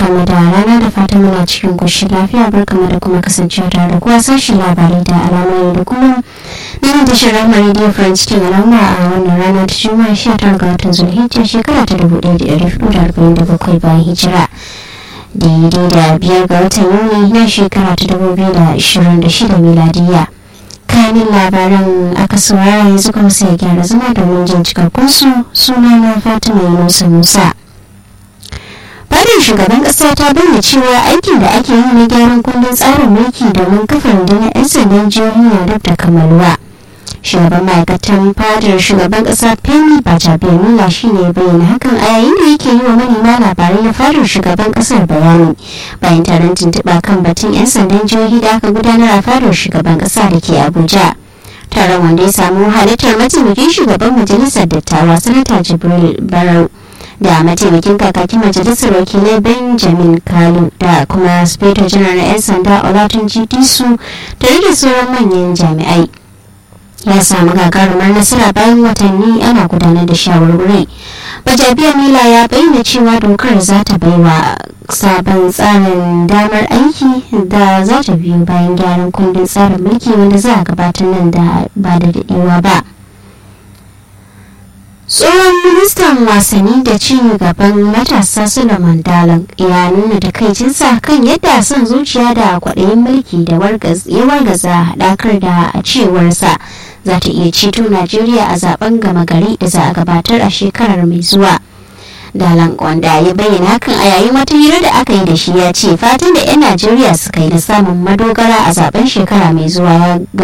barkamu da rana da fatan muna cikin ƙoshin lafiya barkamu da kuma kasancewa tare da kuwa sashen labarai da alamai da kuma nan da shirin radio france cikin alama a wannan rana ta juma'a 19 ga watan zulhijja shekara ta 1447 bayan hijira daidai da biyar ga watan yuni na shekara ta 2026 miladiya kanin labaran aka saurara yanzu kuma sai gyara zama domin jin cikakkun su suna na fatima yunusa musa fadin shugaban kasa ta bayyana cewa aikin da ake yi na gyaran kundin tsarin mulki domin kafa rundunar 'yan sandan jihohi na dab da kammaluwa shugaban ma'aikatan fadar shugaban kasa femi bajabiamila shi ne bayyana hakan a yayin da yake yi wa manema labarai na fadar shugaban kasar bayani bayan taron tuntuɓa kan batun 'yan sandan jihohi da aka gudanar a fadar shugaban kasa da ke abuja taron wanda ya samu halittar mataimakin shugaban majalisar dattawa sanata jibril barau da mataimakin kakakin majalisar wakilai benjamin kalu da kuma speto janar 'yan sanda olatunji disu tare da sauran manyan jami'ai ya samu gagarumar nasara bayan watanni ana gudanar da shawarwari bajabiya mila ya bayyana cewa dokar za ta baiwa sabon tsarin damar aiki da za ta biyo bayan gyaran kundin tsarin mulki wanda za a gabatar nan da ba da daɗewa ba tsohon ministan wasanni da ci gaban matasa suleiman dalan ya nuna takaicinsa kan yadda son zuciya da kwaɗayin mulki da ya wargaza haɗakar da a cewarsa za ta iya ceto najeriya a zaben gama gari da za a gabatar a shekarar mai zuwa dalan wanda ya bayyana hakan a yayin wata hira da aka yi da shi ya ce fatan da 'yan najeriya suka yi da samun madogara a zaben shekara mai zuwa ya